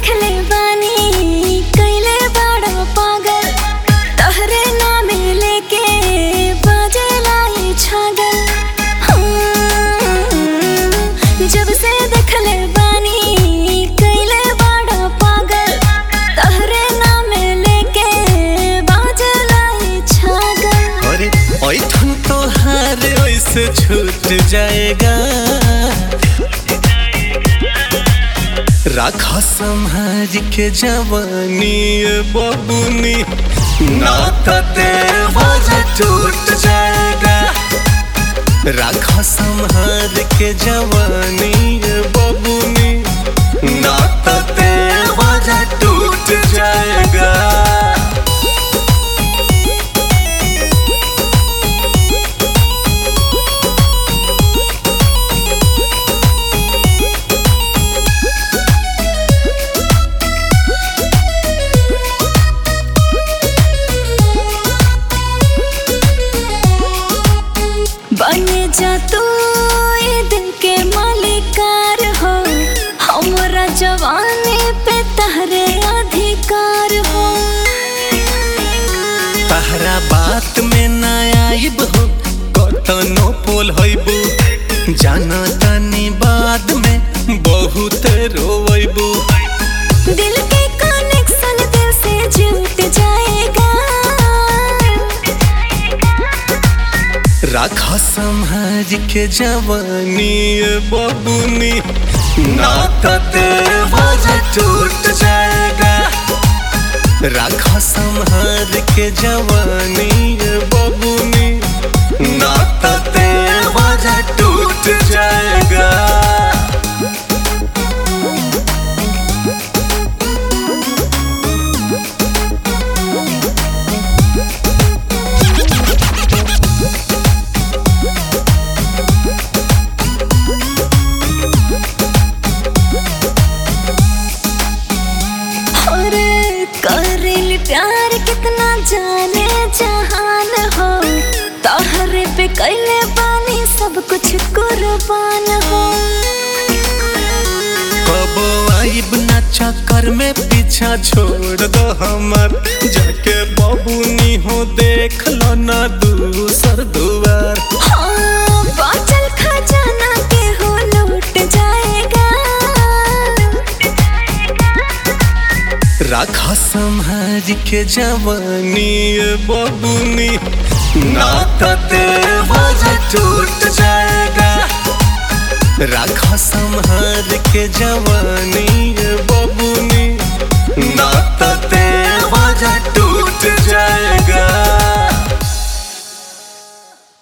देखले बानी कैले बड़ा पागल तहरे नामे लेके बाजे लाई छागल हाँ, जब से देखले बानी कैले बड़ा पागल तहरे नामे लेके बाजे लाई छागल अरे ऐठन तोहार ऐसे छूट जाएगा राख संहार के जवानी ये बबुनी नाता देवर टूट जाएगा राख संहार के जवानी ये बबुनी नाता देवर टूट जाएगा बने जा तू ये दिल के मालिकार हो हमरा जवानी पे तहरे अधिकार हो तहरा बात में ना आइब हो कतनो पोल होइबू जाना तनी बाद में बहुत रोइबू दिल के कनेक्शन दिल से जुट जाएगा राख संहार के जवानी ये बबुनी नाता देवर टूट जाएगा राख संहार के जवानी ये बबुनी नाता देवर टूट जाएगा और करेल प्यार कितना जाने जहान हो तहरे पे कैले बानी सब कुछ कुर्बान हो कबो आइब ना चक्कर में पीछा छोड़ दो हमर जाके बबुनी हो देख लो ना दूसर दुआर हाँ, बाचल खजाना के हो लूट जाएगा राख संहार के जवानी ये बबुनी नाता देवर टूट जाएगा राख संहार के जवानी ये बबुनी